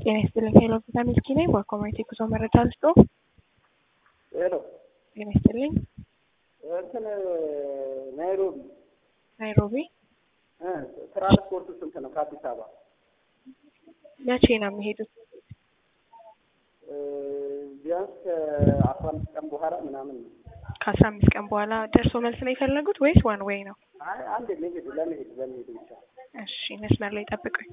ጤና ይስጥልኝ። ሄሎ ቪታ ሚልኪ ነኝ። በኮሚኒቲ ጉዞ መረጃ ልስጦ። ሄሎ ጤና ይስጥልኝ። እንትን ናይሮቢ ናይሮቢ እ ትራንስፖርቱ ስንት ነው ከአዲስ አበባ? መቼ ነው የሚሄዱት? እ ቢያንስ ከአስራ አምስት ቀን በኋላ ምናምን ነው። ከአስራ አምስት ቀን በኋላ ደርሶ መልስ ነው የፈለጉት ወይስ ዋን ዌይ ነው? አይ አንድ መሄድ ለመሄድ ለመሄድ ብቻ እሺ መስመር ላይ ጠብቁኝ።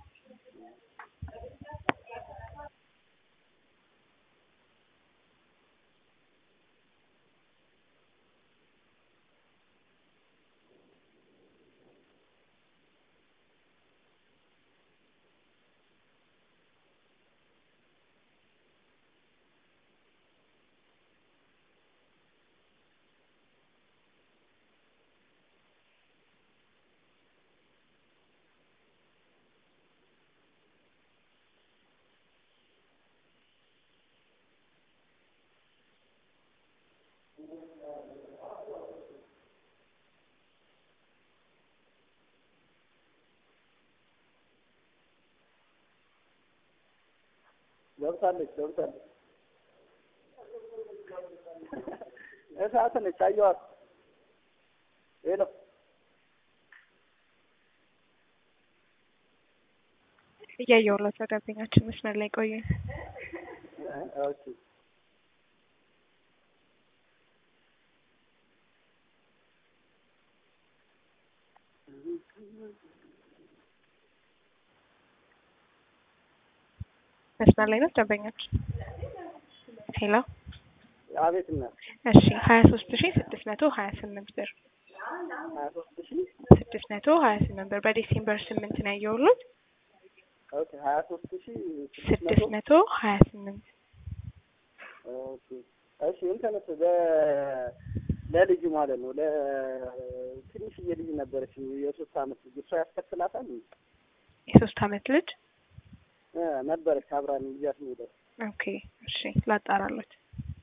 ገብታለች ገብታለች። እሳት ነች አየኋት። ሄሎ እያየሁለት ነው። ደንበኛችን መስመር ላይ ቆዩ። እ ኦኬ መስመር ላይ ነው ደንበኛችን። ሄሎ አቤት እናት እሺ ሀያ ሶስት ሺ ስድስት መቶ ሀያ ስምንት ብር ሀያ ሶስት ሺህ ስድስት መቶ ሀያ ስምንት ብር በዲሴምበር ስምንት ነው ያየሁሎት ኦኬ ሀያ ሶስት ሺህ ስድስት ስድስት መቶ መቶ ሀያ ስምንት ኦኬ እሺ እንትንስ ለ ለልጁ ማለት ነው ለትንሽዬ ልጅ ነበረች የሶስት አመት ልጅ እሷ ያስከፍላታል የሶስት አመት ልጅ እ ነበረች አብራን ይዣት ሄደ ኦኬ እሺ ላጣራሎት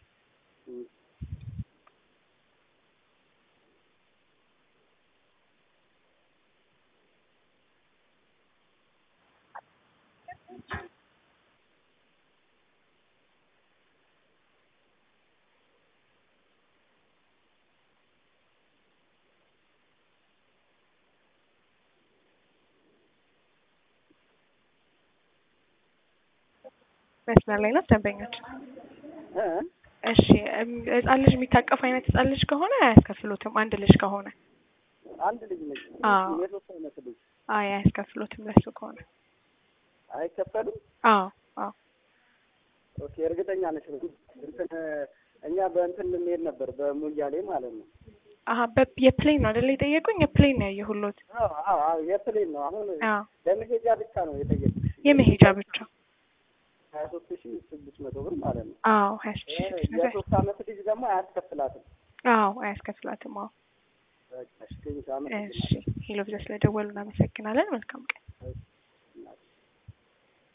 መስመር ላይ ነው ደንበኛችን። እ እሺ እም፣ ህጻን ልጅ የሚታቀፍ አይነት ህጻን ልጅ ከሆነ አያስከፍሉትም። አንድ ልጅ ከሆነ አንድ ልጅ ነች አዎ። የሶስት አመት ልጅ አይ አያስከፍሉትም ለሱ ከሆነ። አይከፈልም አዎ አዎ ኦኬ እርግጠኛ ነች እንትን እኛ በእንትን ልንሄድ ነበር በሙያሌ ማለት ነው አሀ በ- የፕሌን ነው አይደለ የጠየቁኝ? የፕሌን ነው ያየሁሎት። አዎ አዎ አዎ የፕሌን ነው አሁን አዎ ለመሄጃ ብቻ ነው የጠየቁሽ የመሄጃ ብቻ። ሀያ ሶስት ሺህ ስድስት መቶ ብር ማለት ነው አዎ ሀያ ሶስት ሺህ ስድስት መቶ የሶስት አመት ልጅ ደግሞ አያስከፍላትም አዎ አያስከፍላትም። አዎ በቃ እሺ ቴንኪው አመሰግናለሁ እሺ ሄሎ ብዛ ስለደወሉ እናመሰግናለን። መልካም ቀን። እሺ